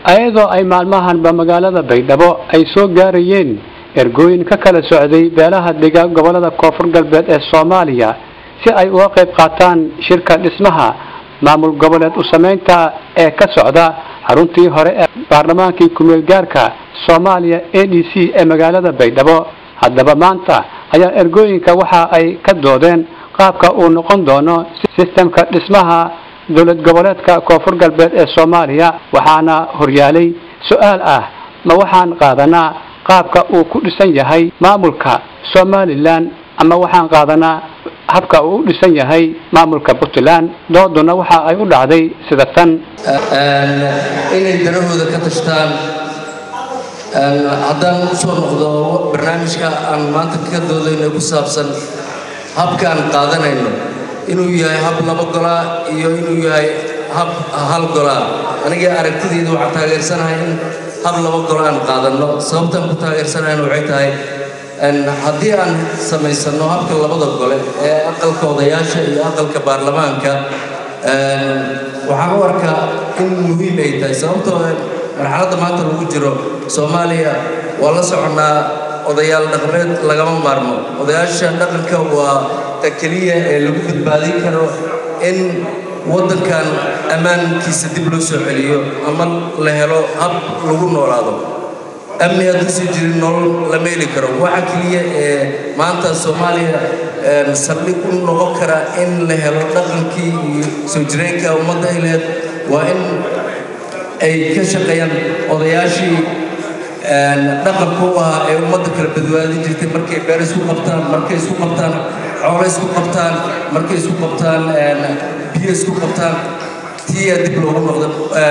ayadoo ay maalmahanba magaalada baydhabo ay soo gaarayeen ergooyin ka kala socday beelaha degaan gobolada koonfur galbeed ee soomaaliya si ay uga qayb qaataan shirka dhismaha maamul goboleed u samaynta ee ka socda xaruntii hore ee baarlamaankii kumeel gaarka soomaaliya a d c ee magaalada baydhabo haddaba maanta ayaa ergooyinka waxa ay ka doodeen qaabka uu noqon doono sistemka dhismaha dowlad goboleedka koonfur galbeed ee soomaaliya waxaana horyaalay su-aal ah ma waxaan qaadanaa qaabka uu ku dhisan yahay maamulka somalilan ama waxaan qaadanaa habka uu u dhisan yahay maamulka puntland dooduna waxa ay u dhacday sida tan inay danahooda ka tashtaan haddaan usoo noqdo barnaamijka aan maanta ka doodayno ku saabsan habka aan qaadanayno inuu yahay hab laba golaa iyo inuu yahay hab hal golaa aniga aragtidayda waxaan taageersanahay in hab laba golo aan qaadanno sababtaan ku taageersanayna waxay tahay haddii aan samaysanno habka labada gole ee aqalka odayaasha iyo aqalka baarlamaanka waxaan u arkaa in muhiim ay tahay sababtoo marxaladda maanta lagu jiro soomaaliya waa la soconnaa odayaal dhaqameed lagama maarmo odayaasha dhaqanka waa ta keliya ee lagu badbaadin karo in waddankan ammaankiisa dib loo soo celiyo ama la helo hab lagu noolaado amni hadduusan jirin nolol lama heli karo waxa keliya ee maanta soomaaliya saldhig u noqon kara in la helo dhaqankii iyo soo jireenka ummadda ay laheyd waa in ay ka shaqeeyaan odayaashii dhaqanka u ahaa ee ummadda kala badbaadin jirtay markay beer isku qabtaan markay isku qabtaan xoolo isku qabtaan markay isku qabtaan biyo isku qabtaan tiyaa dib loogu noqdo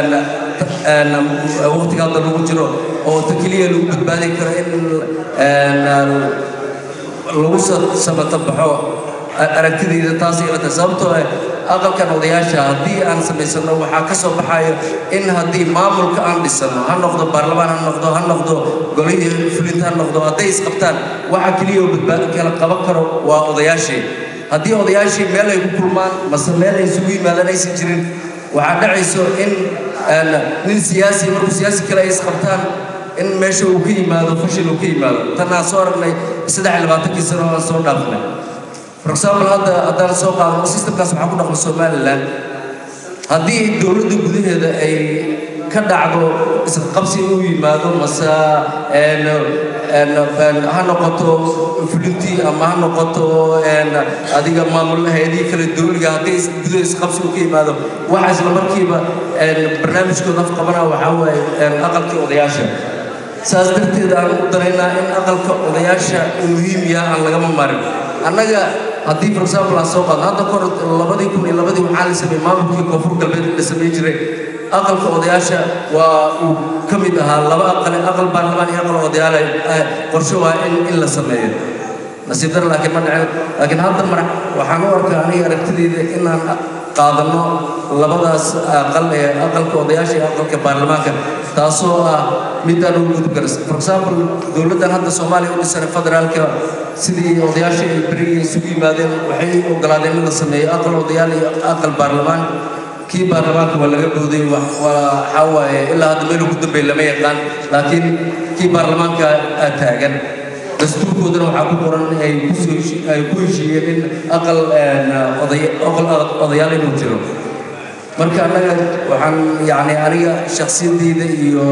waqtiga hadda lagu jiro oo ta keliya lagu badbaadi karo in lagu samata baxo aragtidayda taas ilata sababtoo ah aqalkan odayaasha haddii aan samaysano waxaa ka soo baxayo in haddii maamulka aan dhisano ha noqdo baarlamaan ha noqdo ha noqdo golihii fulinta ha noqdo hadday isqabtaan waxa keliya oo badbaadi kala qaban karo waa odayaashii haddii odayaashii meel ay ku kulmaan mase meel ay isugu yimaadaan aysan jirin waxaa dhacayso in nin siyaasi markuu siyaasi kale ay isqabtaan in meesha uu ka yimaado fashil uu ka yimaado tan aan soo aragnay saddex iyo labaatankii sano aan soo dhaafnay for example hadda haddaan soo qaadano systemkaas waxaa ku dhaqma somaliland haddii dowladda gudaheeda ay ka dhacdo isqabsi uu yimaado mase ha noqoto fulintii ama ha noqoto adiga maamul hay-adihii kale dowliga haddii gudaha isqabsi uu ka yimaado waxa isla markiiba barnaamijkooda afqabana waxaa waaye aqalkii odayaasha saas darteed aan u daraynaa in aqalka odayaasha uu muhiim yaha aan lagama marin annaga haddii for example aan soo qaadno hadda kor labadii kun iyo labadii waxaa la sameeyey maamulkii koonfur galbeed la sameyn jiray aqalka odayaasha waa uu ka mid ahaa laba aqal aqal baarlamaan iyo aqal odayaal qorshe waa in in la sameeyo nasiib dar laakiin ma dhicin laakiin hadda mar waxaan u arkaa aniga aragtidayda inaan qaadanno labadaas aqal ee aqalka odayaasha iyo aqalka baarlamaanka taasoo ah midaan ugu gudub karas for example dowladdan hadda soomaaliya u dhisan federaalka sidii odayaashii ay berigii isugu yimaadeen waxay ogolaadeen in la sameeyo aqal odayaal iyo aqal baarlamaan kii baarlamaanka waa laga booday waxaa waaye ilaa hadda meel ugu dambeey lama yaqaan laakiin kii baarlamaanka taagan dastuurkoodana waxaa ku qoran ay ay ku heshiiyeen in aqal odayaal inuu jiro marka annaga waxaan yani aniga shaksiyadayda iyo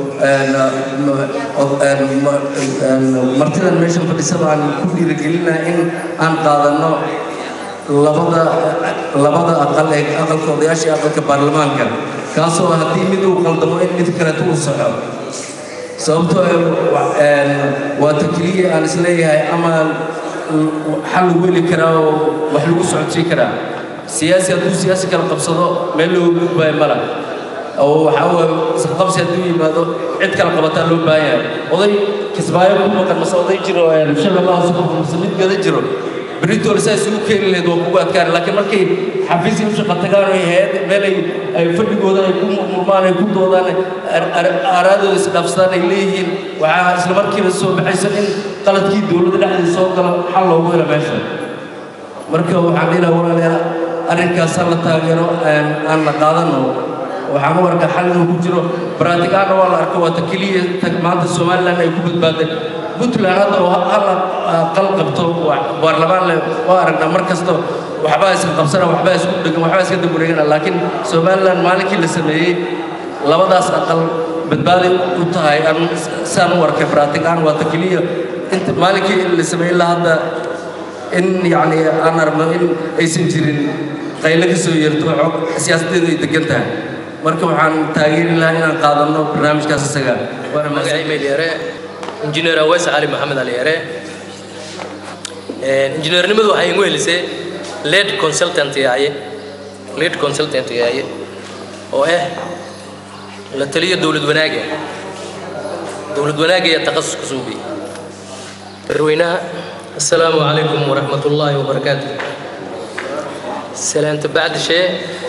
martidan meeshan fadhisaba aan ku dhiirigelinaa in aan qaadanno labada labada aqal ee aqalka odayaasha iyo aqalka baarlamaanka kaasoo haddii mid uu qaldamo in mid kaleeto uu saxo sababtoo waa ta keliya aan isleeyahay ama xal lagu heli karaa oo wax lagu socodsiin karaa siyaasi hadduu siyaasi kala qabsado meel looga gudbaayo mala oo waxaa waaye isqabsi hadduu yimaado cid kala qabataa loo baahan yahay oday kismaayo ku maqan mase oday jiro shabeellaha suqur mase mid gada jiro beritoole saa isugu keeni lahayd waa kugu adkaan laakiin markay xafiisya u shaqa tagaan ay hayad meel ay ay fadhigooda ay ku murmaan ay ku doodaan aaraadooda isdhaafsadaan ay leeyihiin waxaa isla markiiba soo baxaysa in qaladkii dowladda dhexdeeda soo galo xal loogu helo meesha marka waxaan dhihi lahaa walaalayaal arrinkaas ha la taageero aan la qaadano waxaan u arkaa xal inuu ku jiro baraatigaana waa la arko waata keliya tag maanta somalilan ay ku badbaaday puntland hadda oo hala qal qabto baarlamaan leh waa aragnaa mar kasta waxbaa iska qabsana waxbaa isku dhegan waxbaa iska dabureegana laakiin somalilan maalinkii la sameeyey labadaas aqal badbaaday u tahay aan saan u arkay baraatigaan waata keliya inta maalinkii la sameeyey ilaa hadda in yacni aan aragno in aysan jirin qaylo ka soo yeerto xog siyaasaddeedu ay degan tahay marka waxaan taageeri lahaa inaan qaadanno barnaamijkaas isaga waana magacay meelyare injineer aweys cali maxamed aliyare injineernimadu waxay igu helisay lead consultant yahaye lead consultant yahaye oo ah la taliya dowlad wanaaga dowlad wanaaga iyo taqasus ku suugay dadweynaha assalaamu calaykum waraxmat ullaahi wabarakaatu salaanta bacdi shee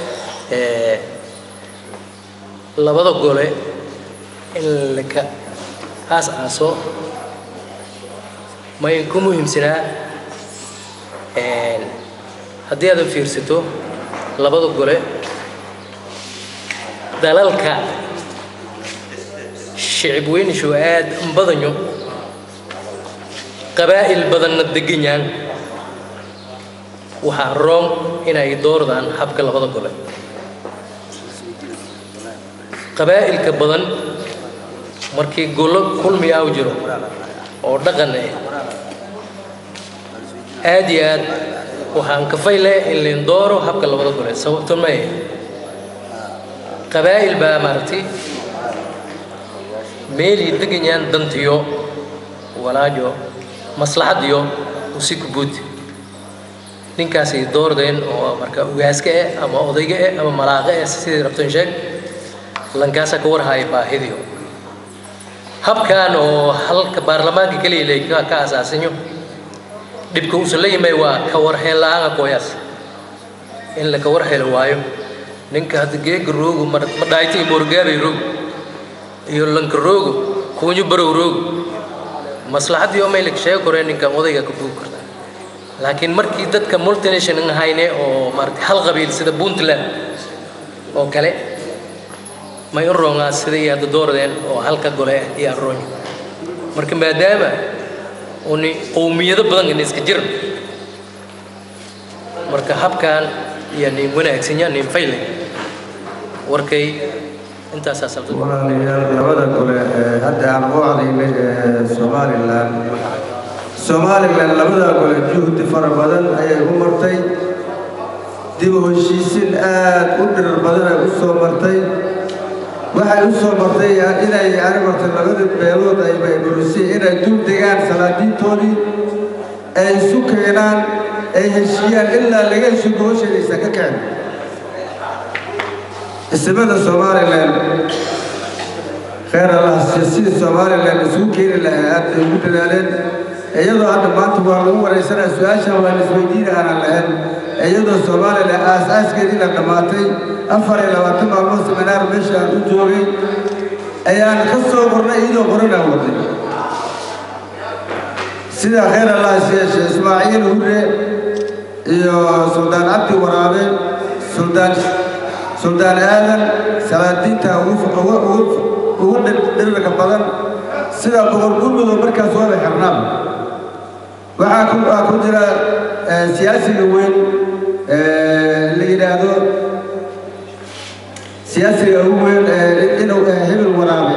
labada gole in laka aas aaso ma inku muhiimsanaa haddii aadan fiirsato labada gole dalalka shicib weynishu aad badanyo qabaa'il badanna deganyaan waxaa roon inay doordaan habka labada gole qabaa'ilka badan markii golo kulmi ah u jiro oo dhaqan ah aad iyo aad waxaan kafayle in lain dooro habka labada gole sababto maya qabaa'il baa maaragtay meelii deganyaan dantiyo walaajo maslaxadiyo usi kubuud ninkaasay doordeen oo marka ugaaska eh ama odayga eh ama malaaqa eh sidii rabtan sheeg lankaasaa ka warhaya baahidiyo habkan oo halka baarlamaanka keliya lay ka asaasinyo dhibka uusan la yimay waa ka warheen la-aana kooyaas in la ka warheli waayo ninka hadda geega roogu ma dhaayta iyo moorgaabay roogu iyo lanka roogu kuunyo barow roogu maslaxaddii oo maylag sheegi koreen ninkan odayga ka buugi karta laakiin markii dadka multinational hayne oo maaragtay hal qabiil sida puntland oo kale may u roongaa sida iyo hadda doordeen oo halka gole iyo aroonya marka maadaama uni qowmiyado badan in iska jiran marka habkan iyo nin wanaagsanya nin fayle warkay intaasaa sabta walaalayaal labada gole ee hadda aan u cadaynay ee somalilan somalilan labada gole juhdi fara badan ayay u martay dib u heshiisin aad u dhirar badan ay u soo martay waxay u soo martay inay yani martay labadii beelood ay bayburisay inay dul degaan salaadiintoodii ay isu keenaan ay heshiiyaan ilaa laga hesho gobashadiisa ka keen ismada somalilan khayr allah sidii somalilan isugu keeni lahaa aad bay ugu dadaaleen iyadoo hadda maanta waa lagu waraysanaya su-aashan waa la isweydiina aanan lahayn iyadoo somalilan aas-aaskeedii la dhammaatay afar iyo labaatan maalmood seminaar meesha aan u joogay ayaan ka soo qornay iyadoo qoranaa waday sida khayr allah siyeeshe ismaaciil hurre iyo suldaan cabdi waraabe suldaan suldaan aadan salaadiinta ugu dhirirka badan sida boqor gurmudoo markaas waaba xirnaaba waxaa ku jira siyaasiga weyn la yidhaahdo siyaasiga ugu weyn inuu hebel waraabe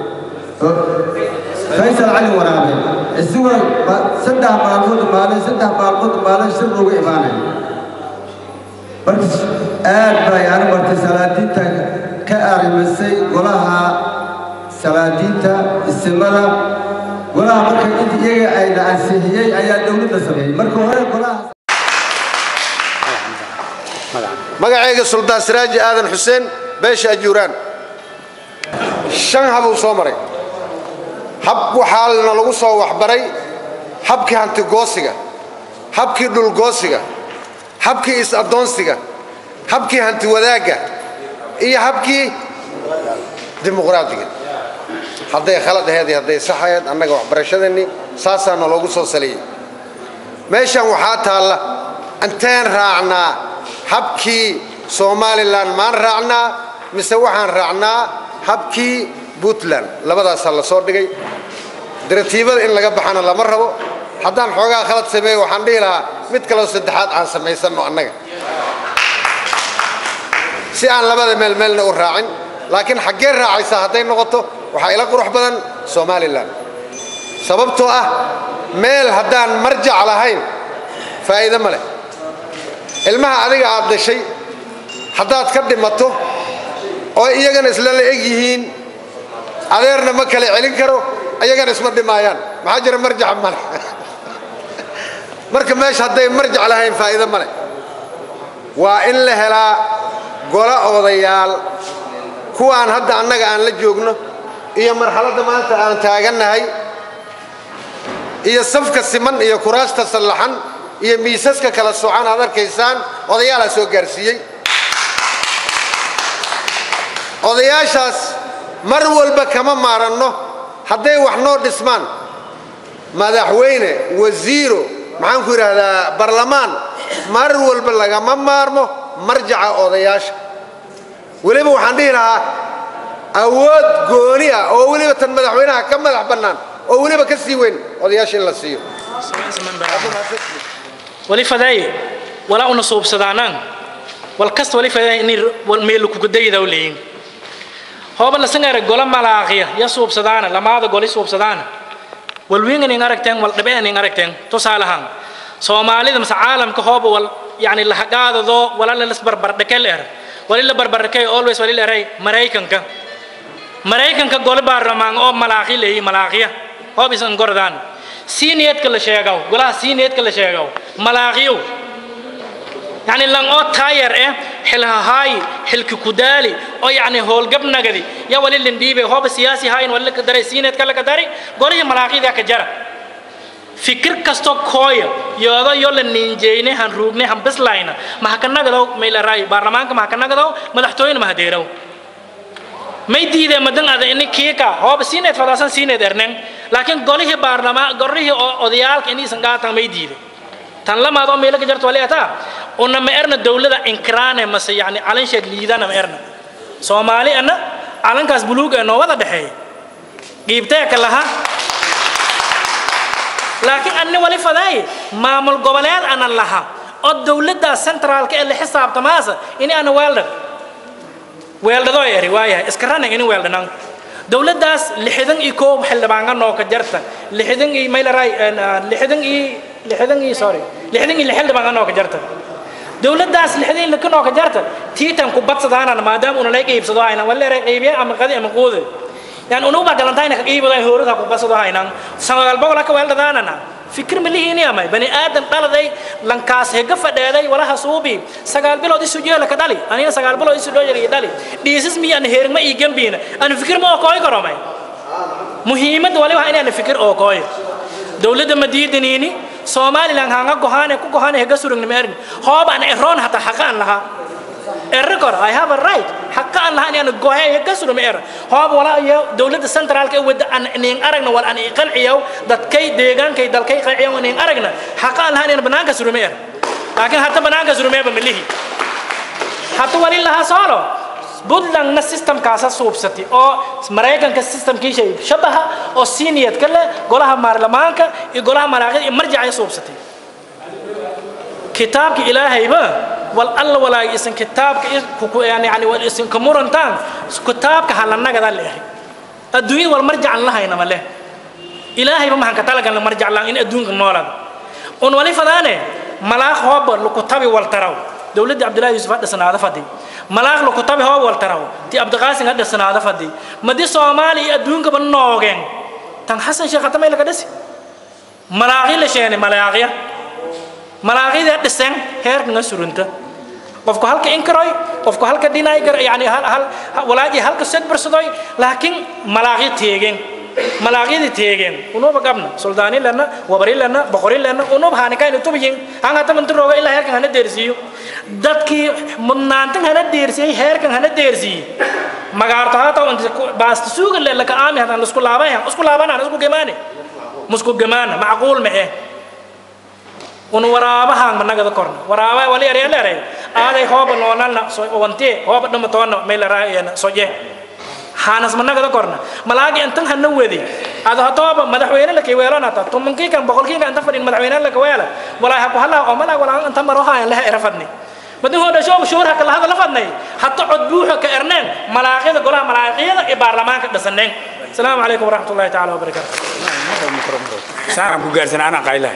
faysal cali waraabe isagoo saddex maalmood maalin saddex maalmood maalin shir ugu imaanay marka aad baa yani martay salaadiinta ka arrimisay golaha salaadiinta isimada golaha marka int iyaga ayna ansixiyey ayaa dowladda sameeyey marka hore golaha magacayga suldaan siraaji aadan xuseen beesha ajuuraan shan habuu soo maray hab waxaana lagu soo waxbaray habkii hantigoosiga habkii dhulgoosiga habkii is-addoonsiga habkii hanti wadaagga iyo habkii dimuqraadiga hadday khalad aheed iyo hadday sax aheed annaga waxbarashadeenni saasaa naloogu soo saliyey meeshan waxaa taalla inteen raacnaa habkii somalilan maan raacnaa mise waxaan raacnaa habkii puntland labadaasaa la soo dhigay diratiibada in laga baxana lama rabo haddaan xoogaa khalad sameeyo waxaan dhihi lahaa mid kaloo saddexaad aan samaysanno annaga si aan labada meel meelna u raacin laakiin xaggee raacaysaa hadday noqoto waxaa ila qurux badan somalilan sababtoo ah meel haddaan marjac lahayn faa'iido ma leh ilmaha adiga aad dhashay haddaad ka dhimato oo iyagana isla la eg yihiin adeerna ma kala celin karo iyagana isma dhimaayaan maxaa jira marjaca male marka meesha hadday marjac lahayn faa'iido ma leh waa in la helaa gola odayaal kuwaan hadda annaga aan la joogno iyo marxaladda maanta aan taagannahay iyo safka siman iyo kuraasta sallaxan iyo miisaska kala socan aad arkaysaan odayaalaa soo gaarsiiyey odayaashaas mar walba kama maaranno hadday wax noo dhismaan madaxweyne wasiiro maxaan ku yidhaahdaa barlamaan mar walba lagama maarmo marjaca odayaasha weliba waxaan dhihi lahaa awood gooni ah oo weliba tan madaxweynaha ka madax bannaan oo weliba ka sii weyn odayaasha in la siiyo wali fadaaye walaa una suubsadaanaan wal kasta wali fadaaye inay meelu kugudayda u leeyin hooba lasangare gola malaaqiya ya suubsadaana lamaada goli suubsadaana wal wiinganin aragteen wal dhabeanin aragteen tusaalahaan soomaalida mase caalamka hooba wal yani lahagaadadoo wala lalas barbardhakel er wali la barbardhakay always wali leeray maraykanka maraykanka gole baarlamaan oo malaaqi leeyi malaaqiya hoob isan gordaan siineedka la sheegaw golaha siineedka la sheegaw malaaqiyow يعني لان او تاير اه حلها هاي حلك كدالي او يعني هول قبنغدي يا ولي لنديبه هو سياسي هاي ولا كدري سينت كلا كدري قولي ملاقي ذاك جرى fikir kasto kooya yoodo yo la ninjeyne han ruugne han bislayna maha ka nagadaw may la raay baarlamaanka maha ka nagadaw madaxtooyena maha deeraw may diidee madan ada ini kiika hooba siineed fadaasan siineed erneng laakiin golihii baarlamaan golihii odayaalka iniisan gaatan may diide tan lamaad oo meelo ka jarto wali ataa una ma erna dawlada inkiraane mase yani calan sheeg liidana ma erna soomaali ana calankaas buluug ee noo wada dhexeeya dhiibteeka laha laakiin anni wali fadaaye maamul goboleed ana laha oo dawladdaas centraalka ee la xisaabtamaasa ini ana weeldhan weeldhadoo eri waayahay iska ranan ini weeldhanan dawladdaas lixdan iyo koob xildhibaanga noo ka jarta lixdan iyo maylaray lixdan iyo lixdan iyo sorry lixdan iyo xildhibaanga noo ka jarta dawladdaas lixdan iyo lika noo ka jarta tiitan ku badsadaanana maadaama una laga iibsado ayna waleeray qaybiye ama qadi ama quude yani unuba galantayna ka iibado hoorada ku badsado aynan sagaal boqol ka weeldhadaanana fikir ma lihiini amay bani aadan dhaladay lankaas hega fadheeday walaha suubi sagaal bilood isu jeela ka dhali anina sagaal bilood isu dhooyay dhali dhiisis miyaan heerma ii gambiina aan fikir ma oo kooy karomay muhiimadda wali waa inaan fikir oo kooy dawladda madiidaniini somalilan hanga gohaane ku gohaane hega surugni meerin hoob aan eroon hata xaqaan lahaa erre kor i have a right xaqaan lahaa inaan gohe hega surugni er hoob wala iyo dawladda centraalka wada aan nin aragna wal aan qanciyo dadkay deegaankay dalkay qanciyo nin aragna xaqaan lahaa inaan banaanka surugni er laakiin hata banaanka surugni ba milihi hata wali lahaa soolo buntlandna systemkaasa suubsatay oo maraykanka systemkiisa shabaha oo siniyadka leh golaha baarlamaanka iyo golaha maraaqida iyo marjacay suubsatay kitaabka ilaahayba wal alla walaay isan kitaabka yani yani wal isan ka murantaan kitaabka halanagada leehay adduunyada wal marjacan lahayna ma leh ilaahayba maxaan ka talagalna marjac laan in adduunka noolada un wali fadaane malaaq hooba laku tabi wal taraw dowladda cabdillahi yuusuf ha dhisnaada fadhi malaaq laku tabi hoo wal taraw ti abdiqaasin ha dhisnaada fadhi madi soomaali iyo adduunkaba noogeen tan xasan sheekh hatamay laga dhisi malaaqi la sheene malaaqya malaaqyada dhiseen heerkanga surunta qofku halka inkaroy qofku halka dhinay yani hal hal walaaji halka sedbarsadoy laakiin malaaqyo teegeen malaaqyada teegeen unuba gabna suldaani lana wabari lana boqori lana unub haanikayna tubiyin hanga taman turooga ilaa heerkan hana deersiiyo dadkii mudnaantan hana deersiyey heerkan hana deersiiye magaarto hata baasta suuga le laka aami hadan lasku laabayan isku laabanaan isku gemaane musku gemaana macquul ma eh un waraabahaan managada korna waraaba wali erya leeray aaday hooba noonalna so wante hooba dhama toona mayla raayana soje hanas managada korna malaagi intan hana wedi ada hatoba madaxweyne la kiweelona ta tumankii kan boqolkii kan tafadin madaxweyne la kaweela walaa ha ku hala oo malaag walaa inta maro haayan laha erafadni badin hooda shoob shuur haka lahada lafadnay hatta cod buuxa ka erneen malaaqyada golaha malaaqyada ee baarlamaanka dhasaneen السلام عليكم ورحمة الله تعالى وبركاته سلام كوغارسن أنا قايلة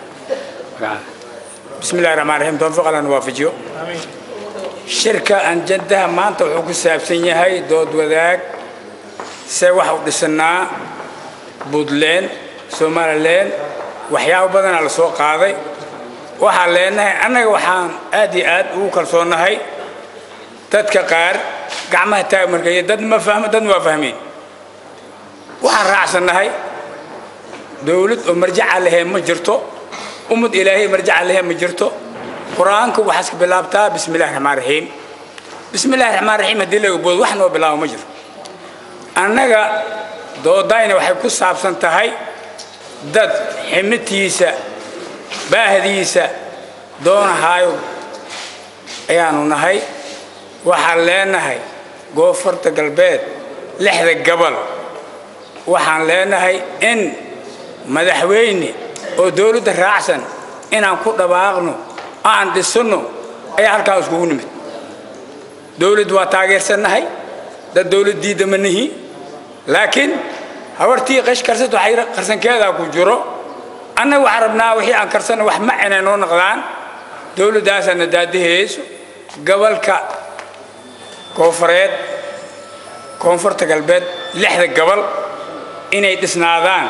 بسم الله الرحمن الرحيم توفق الله نوافجيو آمين شركة أن جدها ما أنت وحوك سابسين هاي دود وذاك سوى حوك دسنا بودلين سومالين وحياو بدن على سوق هذا waxaan leenahay annaga waxaan aad iyo aad ugu kalsoonahay dadka qaar gacmaha taag markay dad ma fahmo dad waa fahmeen waxaan raacsannahay dowlad oo marjaca lahee ma jirto ummad ilaahay marjaca lahee ma jirto qur-aanka waxaa iska bilaabtaa bismi illahi raxmaan raxiim bismi illahi raxmaan raxiim haddii laga boodo wax noo bilaabo ma jiro annaga doodayna waxay ku saabsan tahay dad ximitiisa baahdiisa doonahaayo ayaanu nahay waxaan leenahay goofarta galbeed lixda gobol waxaan leenahay in madaxweyne oo dowladda raacsan inaan ku dhawaaqno aan dhisanno ayaa halkaan iskugu nimid dowladd waa taageersannahay dad dowlad diidda ma nihi laakiin habartii qash karsat waxay qarsankeedaa ku jiro annaga waxaan rabnaa wixii aan karsana wax ma inay noo noqdaan dowladdaasaana daadahayso gobolka koofureed koonfurta galbeed lixda gobol inay dhisnaadaan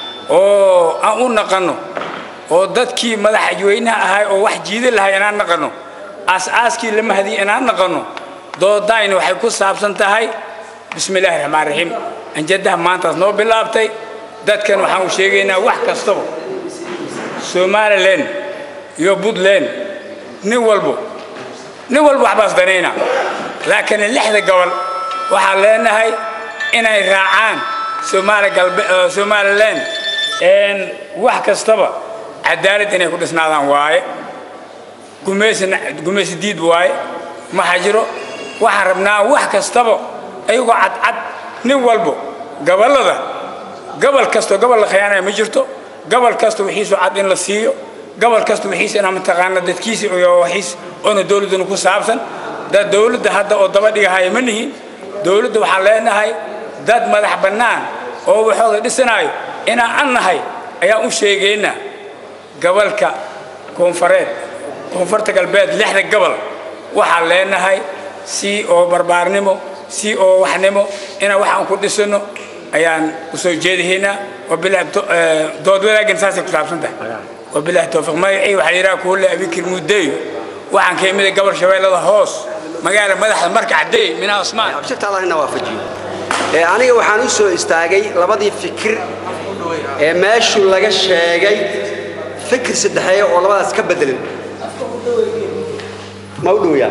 oo aan u naqanno oo dadkii madaxweynaha ahay oo wax jiidi lahay inaan naqanno aas-aaskii lama hadiy inaan naqanno doodayna waxay ku saabsan tahay bismi illaahi raxmaan raxiim anjadaha maantaas noo bilaabtay dadkan waxaan u sheegaynaa wax kastaba somalilan iyo puntland nin walbo nin walba waxbaas danayna laakiin lixda gobol waxaan leenahay inay raacaan somaali galbe somalilan wax kastaba cadaalad inay ku dhisnaadaan waaye gumaysina gumaysi diid waaye maxaa jiro waxaan rabnaa wax kastaba ayagoo cadcad nin walbo gobollada gobol kastoo gobol la khiyaanaya ma jirto gobol kasta wixiisu cad in la siiyo gobol kasta wixiis inaa mataqaana dadkiisa iyo wixiis oona dowladduna ku saabsan dad dowladda hadda oo daba dhigahaya ma nihin dowladda waxaan leenahay dad madax bannaan oo waxooda dhisanaayo inaan an nahay ayaan u sheegaynaa gobolka koonfureed koonfurta galbeed lixda gobol waxaan leenahay si oo barbaarnimo si oo waxnimo inaan wax aan ku dhisano ayaan usoo jeedihaynaa wabilahi dood wadaaggan saasay ku saabsan tahay wabilahi towfiiq magacii waxaa la yidhaha kuule abikir mudeeyo waxaan ka imida gobol shabeellada hoos magaala madaxda marka caddeey minaa osmaan abshirta allah ina waafajiyo ee aniga waxaan u soo istaagay labadii fikir ee meeshu laga sheegay fikir saddexeeya oo labadaas ka bedelan ma u dhowyaa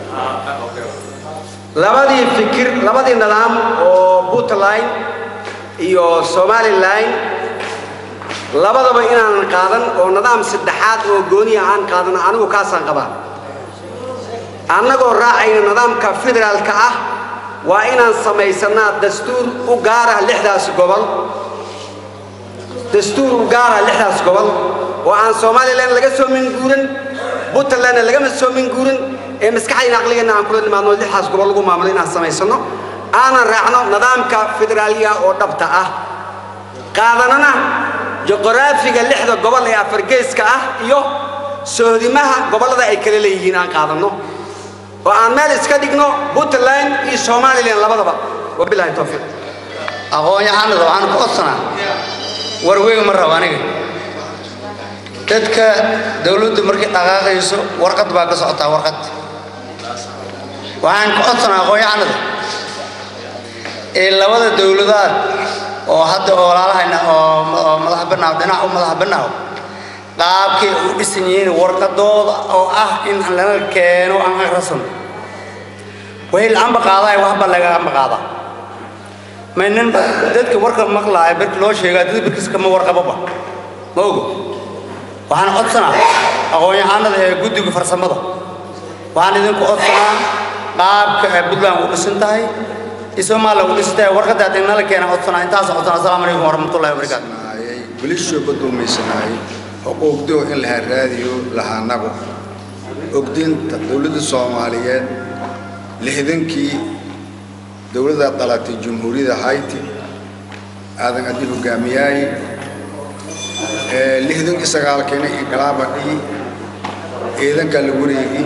labadii fikir labadii nidaam oo puntland iyo somalilan labadaba inaanan qaadan oo nidaam saddexaad oo gooniya aan qaadan anigu kaasaan qabaa annagoo raacayna nidaamka federaalka ah waa inaan samaysannaa dastuur u gaara lixdaas gobol dastuur u gaara lixdaas gobol oo aan somalilan laga soo minguurin puntlandna lagama soo minguurin ee maskaxdayna aqligeenna aan kula nimaadno lixdaas gobol lagu maamulo inaan samaysanno aanan raacno nidaamka federaaliga oo dhabta ah qaadanana juqraafiga lixda gobol ee afargeeska ah iyo sohdimaha gobollada ay kala leeyihiin aan qaadanno oo aan meel iska dhigno puntland iyo somalilan labadaba wabilahi towfiiq aqoon-yahanada waxaan ku codsanaa warweyn ma rabo aniga dadka dawladdu markay dhaqaaqayso warqad baa ka socotaa warqad waxaan ku codsanaa aqoon-yahanada ee labada dawladaad oo hadda oolaalahayna oo madax bannaaw dhinac u madax bannaaw qaabkay u dhisan yihiin warqadooda oo ah in lana keeno aan akhrisan wixii la-aanba qaadaay waxba lagaanba qaadaa maynan dadka warka maqlaaya barki loo sheegaa dad barkiiska ma warqababa ma ogo waxaan codsanaa aqoon-yahanada ee guddiga farsamada waxaan idinku codsanaa qaabka ee puntland u dhisan tahay iyo somaliland u dhisan tahay warqadda haddii nala keena codsanaa intaas codsanaa asalaamu calaykum waraxmatullahi wabarakaatu bilishooba dulmaysanahay xuquuqdoo in lahaa raadiyo lahaanagu ogdinta dowladda soomaaliyeed lixdankii dowladda dhalatay jumhuuriyadda hayti aadan addi hogaamiyaay lixdankii sagaalkeena inqilaabadhii ciidanka la wareegi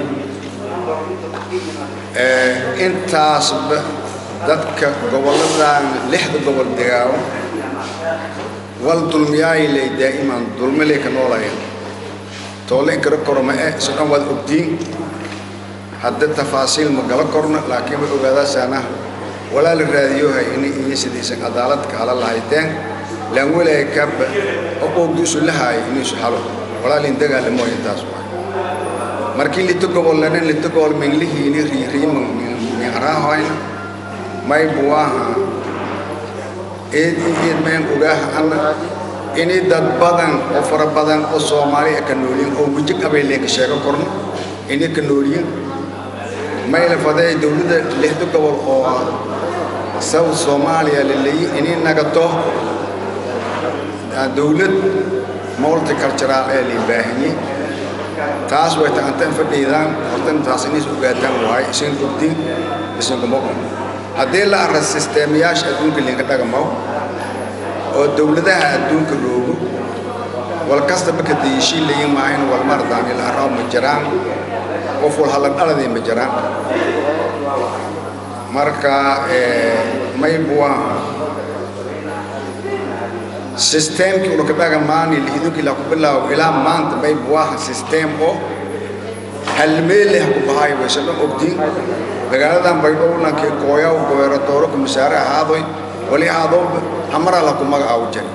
intaasba dadka gobolladan lixda gobol degaawo wal dulmiyaayilay daa'iman dulmilay ka noolayan toole inkara korma eh isu dhan waad ogdiin hadda tafaasiil ma gala korno laakiin way ogaadaasaana walaa la raadiyohay inay iyo sidaysan cadaalad ka hala lahayteen laan welaay kaba oqoogdiisu lahaay inuusu halo walaa lin dagaalamo intaas waay markii lita gobol lanan lita gobol minglihiini riiriima minaraahoyna may buwaaha eed eed mayn ogaaha alla inay dad badan oo fara badan oo soomaali ka noolyiin oo weji qabeyleenka sheego korno inay ka noolyiin mayla faday dowladda lixda gobol oo south soomaaliya la leeyi inay nagato dowlad multicultural ee lii baahanyey taas way taantan fadhiidaan hortan taas inays ogaataan waaye isin ogdiin isinkuma qon haddii la arra sisteemayaasha adduunka linka dhagamaw oo dowladaha adduunka roogo wal kastaba ka dayishii layin maahayn wal mardaan ila arraa ma jiraan qof wal hallan dhaladii ma jiraan marka may buwaa sisteemkii ula ka dhagamaani liidunkii la ku bilaawo ilaa maanta may buwaaha sisteem oo halmeeleh ku bahay wayse dhan ogdiin magaaladan baydhowlankii kooyaw gobeeratooro ku masaare ahaadoy wali aadoo hamara la ku magacaawo jari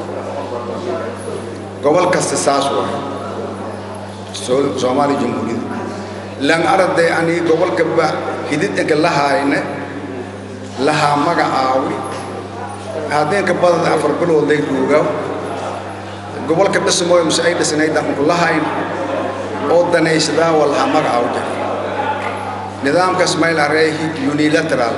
gobol kasta saas waay soomaali jamhuuriyadda lan arday ani gobolka ba hididinka lahaayne lahaa magacaawi haddeenka badada afar bilood lay duugaaw gobolka dhismooy mase ay dhisnaydaan unku lahayn oo danaysadaa waa lahaa magacaaw jari nidaamkaas mayl areehi unilateral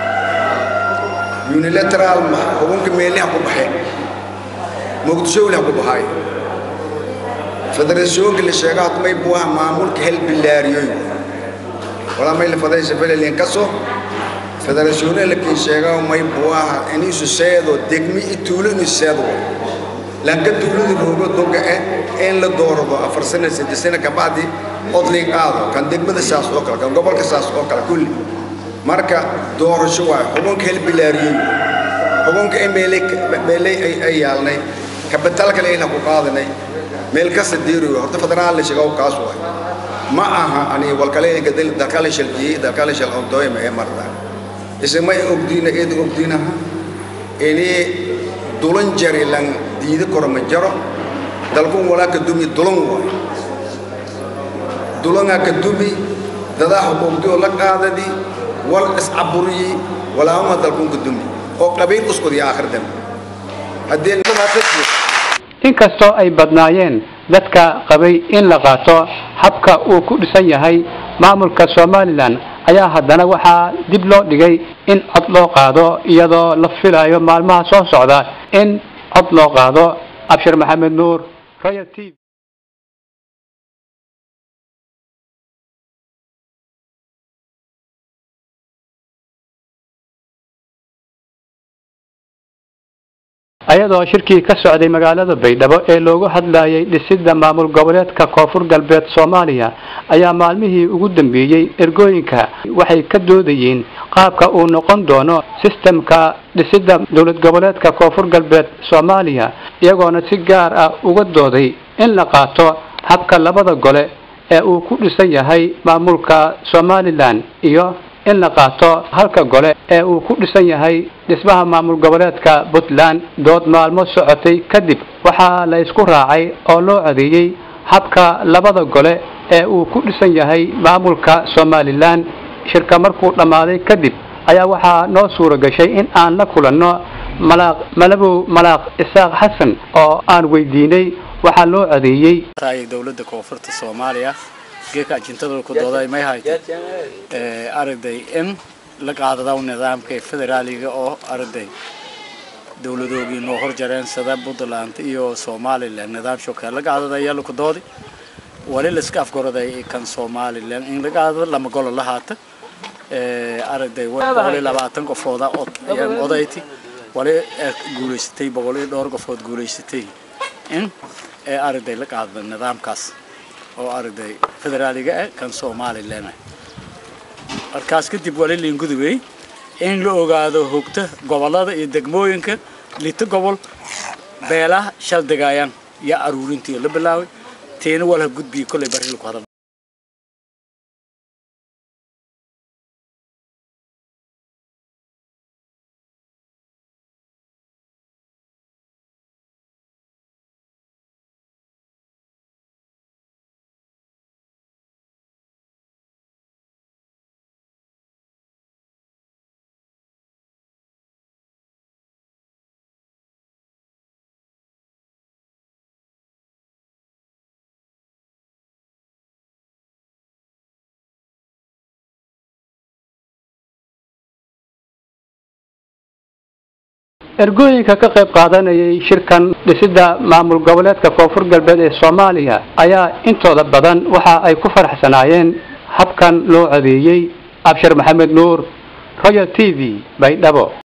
unilateral ma xukunka meeliha ku baxeen muqdisho weliha ku baxaay federationka la sheega hadmay buwaha maamulka hel bilaariyoy walaa may la fadaysa felelin kaso federatione la kii sheega may buwaha inisu seedo degmi i tuulo inu seedo lanka tuulada roogo doga eh in la doorado afar sano saddex sano kabacdi odlin qaado kan degmada saas oo kale kan gobolka saas oo kale kulli marka doorasho waay xukunka hel bilaariyey xukunka meelay ay yaalnay kabitalka layla ku qaadanay meel kasta diiriyo horta federaal la sheego kaas waay ma aha ani walkaleynka dalkala shalkiyey dalkala shal ontooy ma ee marda isma ogdiina eed ogdiinaha ini dulan jari lan diida koro ma jaro dalkun walaa ka dumi dulan waay dulangaa ka dumi dadaa xuquuqdi oo la qaadadi wal iscaburiyi walaahuma dalkun ka dumi oo qabiil uskudiya aakhir dambe haddii inkastoo ay badnaayeen dadka qabay in la qaato habka uu ku dhisan yahay maamulka somalilan ayaa haddana waxaa dib loo dhigay in cod loo qaado iyadoo la filayo maalmaha soo socda in cod loo qaado abshir maxamed nuur royal t v ayadoo shirkii ka socday magaalada baydhabo ee loogu hadlayay dhisidda maamul goboleedka koonfur galbeed soomaaliya ayaa maalmihii ugu dambeeyey ergooyinka waxay ka doodayeen qaabka uu noqon doono sistemka dhisidda dowlad goboleedka koonfur galbeed soomaaliya iyagoona si gaar ah uga dooday in la qaato habka labada gole ee uu ku dhisan yahay maamulka somalilan iyo in la qaato halka gole ee uu ku dhisan yahay dhismaha maamul goboleedka puntland dood maalmo socotay kadib waxaa la isku raacay oo loo adeeyey habka labada gole ee uu ku dhisan yahay maamulka somalilan shirka markuu dhammaaday kadib ayaa waxaa noo suura gashay in aan la kulanno malaaq malabow malaaq isaaq xasan oo aan weydiinay waxaa loo adeeyey dowladda koonfurta soomaaliya geeka ajintada ku dooday may haytay aragday in la qaadadaw nidaamka federaaliga oo aragday dowladoogii noo horjareen sida puntland iyo somalilan nidaam shokee la qaadada ayaa laku doodi wali la iska afgoroday kan somalilan in la qaadado lama golo la haata aragday boqol iyo labaatan qofooda odayti wali guulaysatay boqol iyo dhowr qofood guulaysatay in ee aragday la qaadada nidaamkaas oo aragday federaaliga ah kan somalilan ah markaas kadib wali liingudubey in la ogaado hogta gobolada iyo degmooyinka lita gobol beelaha shal degaayaan yaa aruurintii la bilaabay tiina walha gudbiya kolley bari lagu hadal ergooyinka ka qayb qaadanayay shirkan dhisidda maamul goboleedka koonfur galbeed ee soomaaliya ayaa intooda badan waxa ay ku faraxsanaayeen habkan loo codeeyey abshir maxamed nuur royal t v baydhabo